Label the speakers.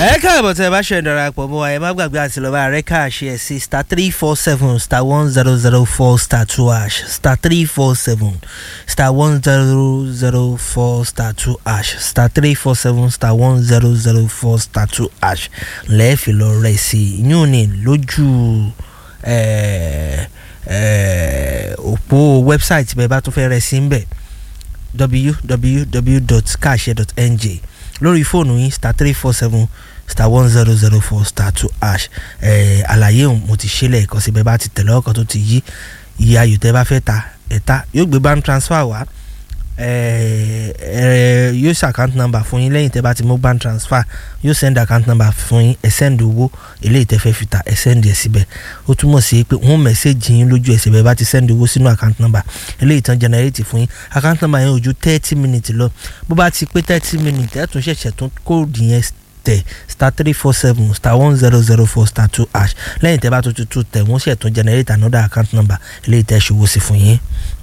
Speaker 1: ẹ káàbọ̀ tẹ́ ẹ bá ṣe ìdarapọ̀ mọ́ wa ẹ má gbàgbé àti lọ́ba rẹ̀ káàṣì ẹ̀ sí star three four seven star one zero zero four star two hash star three four seven star one zero zero four star two hash star three four seven star one zero zero four star two hash lẹ́ẹ̀fì lọ rẹ̀ sí yún ní lójú ẹ̀ ẹ̀ òpó wẹ́bsáìtì bẹ́ẹ̀ bá tún fẹ́ rẹ̀ sí ń bẹ̀ www.kaase.ng lórí fóònù yín star three four seven star one zero zero four star two hash ẹ̀ àlàyé òun mo ti ṣe lẹ́ẹ̀kan síbẹ̀ bá ti tẹ̀lé ọkọ̀ tó ti yí iye ayò tẹ́ bá fẹ́ ta ẹ̀ ta yóò gbé bank transfer wá ẹ̀ ẹ̀ yóò ṣe account number fún yín lẹ́yìn tẹ́ bá ti mú bank transfer yóò send account number fún yín ẹ̀ send owó eléyìí tẹ́ fẹ́ fi ta ẹ̀ send ẹ̀ síbẹ̀ ó túmọ̀ sí pé wọ́n mẹ́sẹ̀gì yín lójú ẹsẹ̀ bẹ́ẹ̀ bá ti send owó sínú account number eléyìí tán generate fún yín account number yẹn ò ju thirty minutes lọ bó bá ti pé thirty minutes ẹ̀ tún ṣẹ̀ṣẹ̀ tún kóòdù yẹn tẹ̀ star three four seven star one zero zero four star two hash lẹ́yìn tẹ́ bá tó tutù tẹ̀ wọ́n ṣẹ̀ tún generate another account number eléyìí tẹ́ ṣòwò sí fún yín.